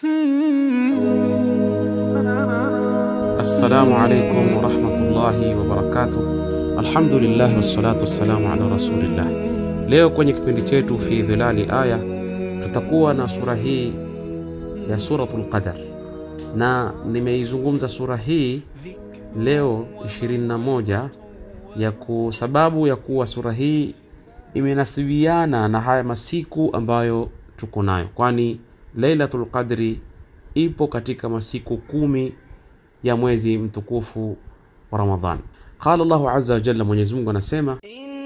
Assalamu alaikum warahmatullahi wabarakatuh. Alhamdulillah wassalatu wassalamu ala rasulillah. Leo kwenye kipindi chetu fi dhilali aya tutakuwa na sura hii ya Suratul Qadar, na nimeizungumza sura hii leo 21 ya ku sababu ya kuwa sura hii imenasibiana na haya masiku ambayo tuko nayo, kwani Lailatul Qadri ipo katika masiku kumi ya mwezi mtukufu wa Ramadhan. Qala Allahu azza wa jalla, Mwenyezi Mungu anasema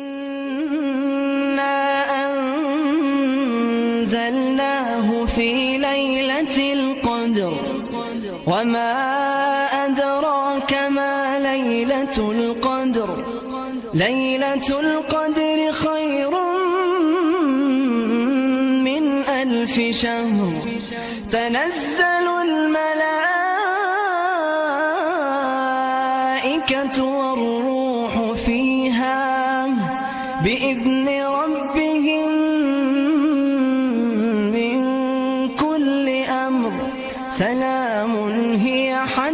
إنا أنزلناه في ليلة القدر وما أدراك ما ليلة القدر ليلة القدر خير من ألف شهر تنزل الملائكة والروح فيها بإذن ربهم من كل أمر سلام هي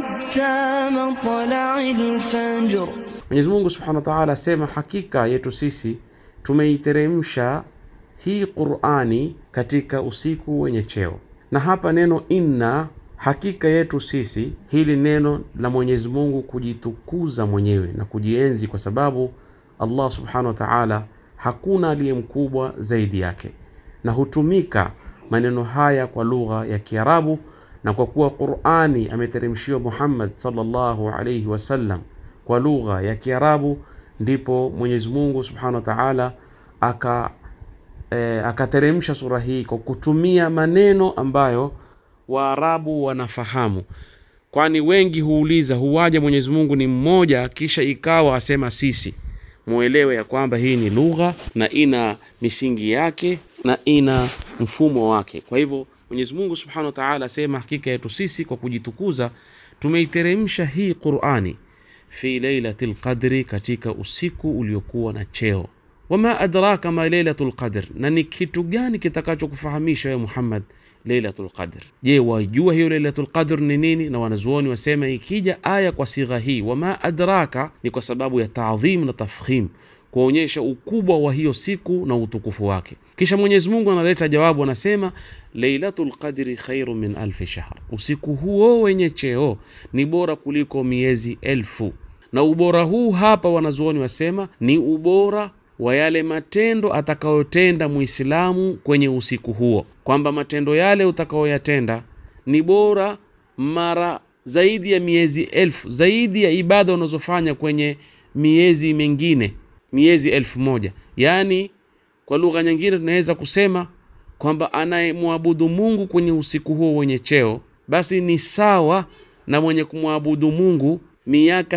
حتى مطلع الفجر Mwenyezi Mungu Subhanahu wa Ta'ala asema, hakika yetu sisi tumeiteremsha hii Qur'ani katika usiku wenye cheo. Na hapa neno inna, hakika yetu sisi, hili neno la Mwenyezi Mungu kujitukuza mwenyewe na kujienzi, kwa sababu Allah Subhanahu wa Ta'ala hakuna aliye mkubwa zaidi yake, na hutumika maneno haya kwa lugha ya Kiarabu, na kwa kuwa Qur'ani ameteremshiwa Muhammad sallallahu alayhi wasallam kwa lugha ya Kiarabu, ndipo Mwenyezi Mungu Subhanahu wa Ta'ala aka e, akateremsha sura hii kwa kutumia maneno ambayo Waarabu wanafahamu, kwani wengi huuliza huwaje Mwenyezi Mungu ni mmoja kisha ikawa asema sisi. Muelewe ya kwamba hii ni lugha na ina misingi yake na ina mfumo wake. Kwa hivyo Mwenyezi Mungu Subhanahu wa Ta'ala asema hakika yetu sisi kwa kujitukuza tumeiteremsha hii Qur'ani fi lailatil qadri, katika usiku uliokuwa na cheo. Wama adraka ma lailatul qadr, na ni kitu gani kitakachokufahamisha wewe Muhammad lailatul qadr? Je, wajua hiyo lailatul qadr ni nini? Na wanazuoni wasema ikija aya kwa sigha hii wama adraka, ni kwa sababu ya taadhim na tafkhim, kuonyesha ukubwa wa hiyo siku na utukufu wake. Kisha Mwenyezi Mungu analeta jawabu, anasema lailatul qadri khairu min alfi shahr, usiku huo wenye cheo ni bora kuliko miezi elfu. Na ubora huu hapa wanazuoni wasema ni ubora wa yale matendo atakayotenda Muislamu kwenye usiku huo, kwamba matendo yale utakayoyatenda ni bora mara zaidi ya miezi elfu, zaidi ya ibada unazofanya kwenye miezi mingine, miezi elfu moja. Yaani kwa lugha nyingine tunaweza kusema kwamba anayemwabudu Mungu kwenye usiku huo wenye cheo basi ni sawa na mwenye kumwabudu Mungu miaka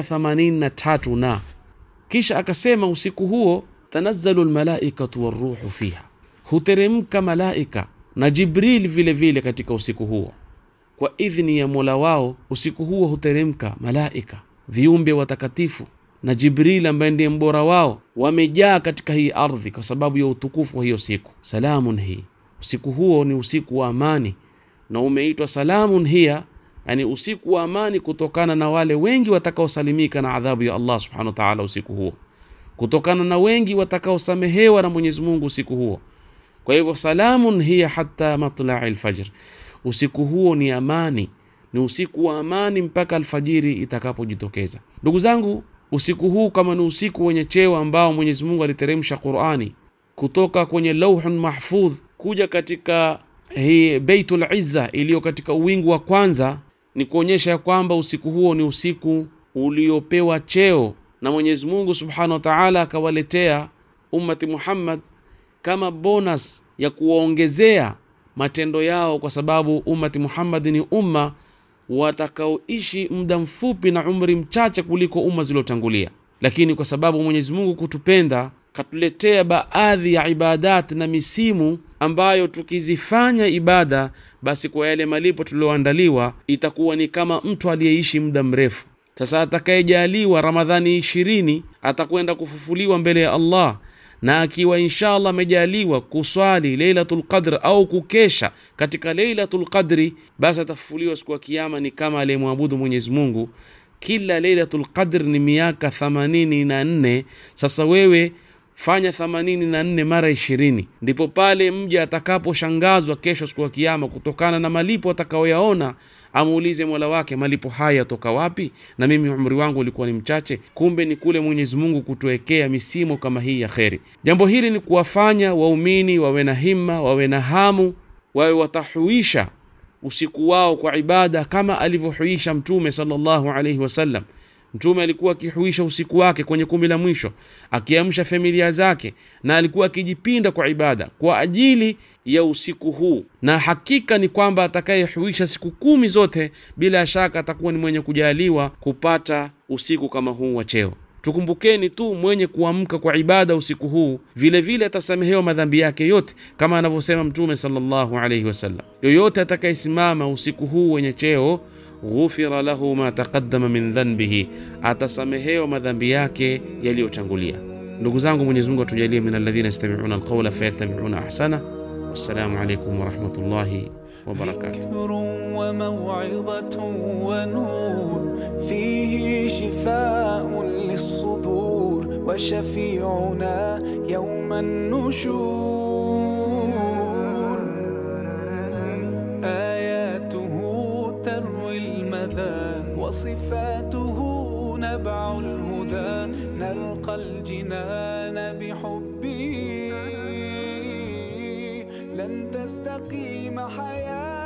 83 na kisha akasema usiku huo tanazzalu lmalaikatu waruhu fiha, huteremka malaika na Jibril vile vile katika usiku huo kwa idhni ya Mola wao. Usiku huo huteremka malaika viumbe watakatifu na Jibril ambaye ndiye mbora wao, wamejaa katika hii ardhi kwa sababu ya utukufu wa hiyo siku. Salamun hii, usiku huo ni usiku wa amani na umeitwa salamun hiya, yani usiku wa amani, kutokana na wale wengi watakaosalimika na adhabu ya Allah subhanahu wa ta'ala usiku huo kutokana na wengi watakaosamehewa na Mwenyezi Mungu usiku huo. Kwa hivyo salamun hiya hatta matlai lfajr, usiku huo ni amani, ni usiku wa amani mpaka alfajiri itakapojitokeza. Ndugu zangu, usiku huu kama ni usiku wenye cheo ambao Mwenyezi Mungu aliteremsha Qur'ani kutoka kwenye lauhun mahfudh kuja katika hii Baitul Izza iliyo katika uwingu wa kwanza, ni kuonyesha ya kwamba usiku huo ni usiku uliopewa cheo na Mwenyezi Mungu Subhanahu wa Ta'ala akawaletea ummati Muhammad kama bonus ya kuwaongezea matendo yao, kwa sababu ummati Muhammad ni umma watakaoishi muda mfupi na umri mchache kuliko umma zilizotangulia, lakini kwa sababu Mwenyezi Mungu kutupenda katuletea baadhi ya ibadat na misimu ambayo tukizifanya ibada, basi kwa yale malipo tulioandaliwa itakuwa ni kama mtu aliyeishi muda mrefu. Sasa atakayejaliwa Ramadhani ishirini atakwenda kufufuliwa mbele ya Allah na akiwa inshallah amejaliwa kuswali Lailatul Qadr au kukesha katika Lailatul Qadri, basi atafufuliwa siku ya Kiyama ni kama aliyemwabudu Mwenyezi Mungu. Kila Lailatul Qadr ni miaka themanini na nne. Sasa wewe fanya themanini na nne mara ishirini, ndipo pale mja atakaposhangazwa kesho siku ya Kiyama kutokana na malipo atakayoyaona amuulize mola wake malipo haya yatoka wapi na mimi umri wangu ulikuwa ni mchache kumbe ni kule mwenyezi mungu kutuwekea misimo kama hii ya kheri jambo hili ni kuwafanya waumini wawe na himma wawe na hamu wawe watahuisha usiku wao kwa ibada kama alivyohuisha mtume sallallahu alaihi wasallam mtume alikuwa akihuisha usiku wake kwenye kumi la mwisho akiamsha familia zake na alikuwa akijipinda kwa ibada kwa ajili ya usiku huu na hakika ni kwamba atakayehuisha siku kumi zote bila shaka atakuwa ni mwenye kujaliwa kupata usiku kama huu wa cheo tukumbukeni tu mwenye kuamka kwa ibada usiku huu vile vile atasamehewa madhambi yake yote kama anavyosema mtume sallallahu alaihi wasallam yoyote atakayesimama usiku huu wenye cheo ghufira lahu ma taqaddama min dhanbihi, atasamehewa madhambi yake yaliyotangulia. Ndugu zangu, Mwenyezi Mungu atujalie min alladhina yastami'una alqawla fayattabi'una ahsana. Wassalamu alaykum wa rahmatullahi wa barakatuh. ذكر وموعظة ونور فيه شفاء للصدور وشفيعنا يوم النشور آياته تروي المدى وصفاته نبع الهدى نلقى الجنان بحبه لن تستقيم حياه